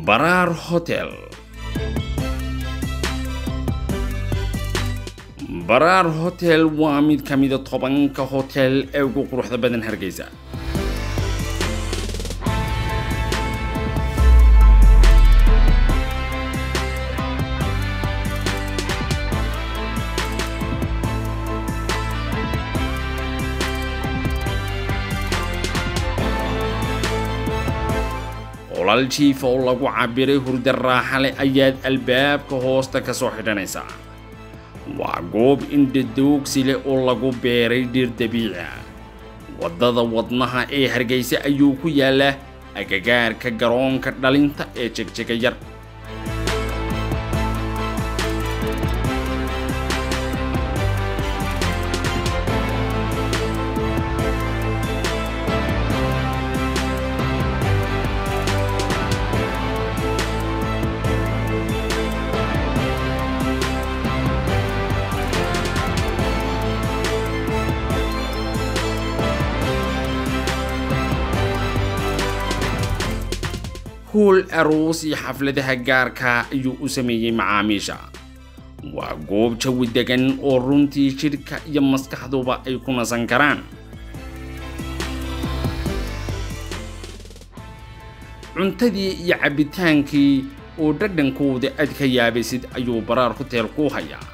baraar hotel baraar hotel waa mid ka mida tobanka hotel ee ugu quruxda badan hargeysa qolal jiifa oo lagu cabiray hurda raaxa leh ayaad albaabka hoosta ka soo xidhanaysaa waa goob indhadoogsi leh oo lagu beeray dhir dabiici ah waddada wadnaha ee hargeysa ayuu ku yaallaa agagaarka garoonka dhalinta ee jegjega yar howl aroos iyo xafladaha gaarka ayuu u sameeyey macaamiisha waa goob jawi degan oo runtii jidhka iyo maskaxduba ay ku nasan karaan cuntadii iyo cabbitaankii oo dhadhankooda aad ka yaabaysid ayuu baraar hoteel ku hayaa